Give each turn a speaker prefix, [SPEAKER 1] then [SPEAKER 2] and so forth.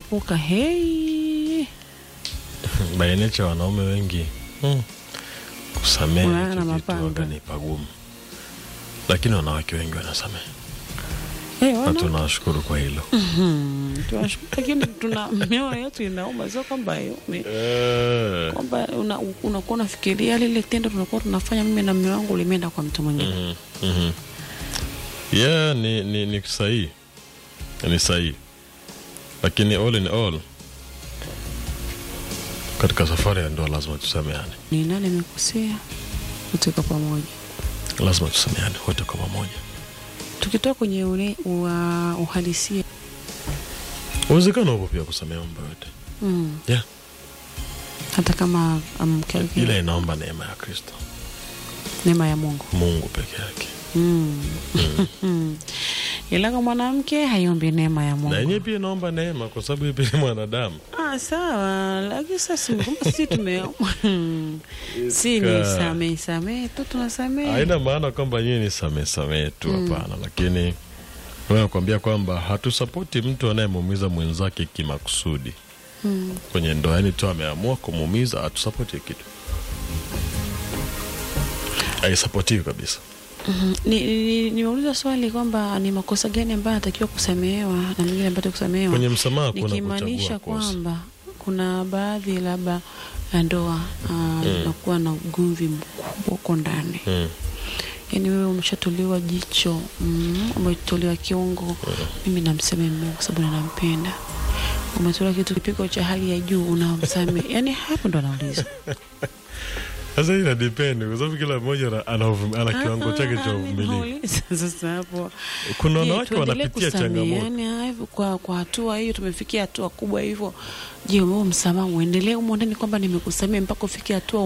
[SPEAKER 1] kuepuka hei
[SPEAKER 2] bainecha wanaume wengi hmm. kusamehe
[SPEAKER 1] Unaona
[SPEAKER 2] hicho kitu
[SPEAKER 1] mapanga.
[SPEAKER 2] waga ni pagumu, lakini wanawake wengi wanasamehe
[SPEAKER 1] hey,
[SPEAKER 2] na
[SPEAKER 1] wana
[SPEAKER 2] tunawashukuru kwa hilo.
[SPEAKER 1] Mhm. Tunashukuru, lakini tuna mioyo yetu inauma, sio kwamba ni
[SPEAKER 2] Eh,
[SPEAKER 1] kwamba una- unakuwa unafikiria lile tendo tunakuwa tunafanya mimi na mume wangu limeenda kwa mtu mwingine.
[SPEAKER 2] mhm, mhm. yeah, ni, ni, ni sahihi ni sahihi, lakini all in all katika safari ya ndoa lazima tusameane,
[SPEAKER 1] Ni nani amekosea? Kutoka pamoja,
[SPEAKER 2] lazima tusameane wote kwa pamoja.
[SPEAKER 1] tukitoka kwenye ule ua, uhalisia
[SPEAKER 2] Uwezekano upo pia kusamehe mambo yote
[SPEAKER 1] mm.
[SPEAKER 2] yeah.
[SPEAKER 1] hata kama mke wake
[SPEAKER 2] ila inaomba neema ya Kristo
[SPEAKER 1] neema ya Mungu
[SPEAKER 2] Mungu peke yake,
[SPEAKER 1] mm. ila kwa mwanamke haiombi neema ya
[SPEAKER 2] na
[SPEAKER 1] Mungu.
[SPEAKER 2] yenyewe pia inaomba neema, kwa sababu yeye pia ni mwanadamu.
[SPEAKER 1] Ah, sawa, lakini sasa kumbe si tume si ni
[SPEAKER 2] Ka-
[SPEAKER 1] samee samee tu tunasamee
[SPEAKER 2] Haina maana kwamba nyie ni samee samee tu, hapana. Lakini wewe nakwambia kwamba hatusapoti mtu anayemuumiza mwenzake kimakusudi
[SPEAKER 1] mm.
[SPEAKER 2] kwenye ndoa, yani tu ameamua kumuumiza, hatusapoti hiyo kitu, haisapotiwi kabisa.
[SPEAKER 1] Mhm. Ni- ni- ni- nimeuliza swali kwamba ni makosa gani ambayo anatakiwa kusamehewa na mengine ambayo kusamehewa
[SPEAKER 2] Kwenye msamaha kuna
[SPEAKER 1] nikimaanisha
[SPEAKER 2] kuchagua kosa.
[SPEAKER 1] kwamba kuna baadhi labda ya ndoa uh, inakuwa na ugomvi mkubwa huko ndani
[SPEAKER 2] Mm.
[SPEAKER 1] yaani wewe umeshatolewa jicho mm, umetolewa kiungo mimi namsamehe mume wangu kwa sababu ninampenda umetolewa kitu kipigo cha hali ya juu unamsamehe yaani hapo ndo anauliza
[SPEAKER 2] Sasa hii ina depend kwa sababu kila mmoja ana, ana, uvum- ana kiwango chake cha uvumilivu.
[SPEAKER 1] Nauliza sasa hapo
[SPEAKER 2] Kuna
[SPEAKER 1] Je,
[SPEAKER 2] wanawake
[SPEAKER 1] tuendelee
[SPEAKER 2] wanapitia changamoto
[SPEAKER 1] kusameheana hivyo kwa, kwa hatua hiyo tumefikia hatua kubwa hivyo je wewe msamaha uendelee humo ndani kwamba nimekusamehe mpaka ufikie hatua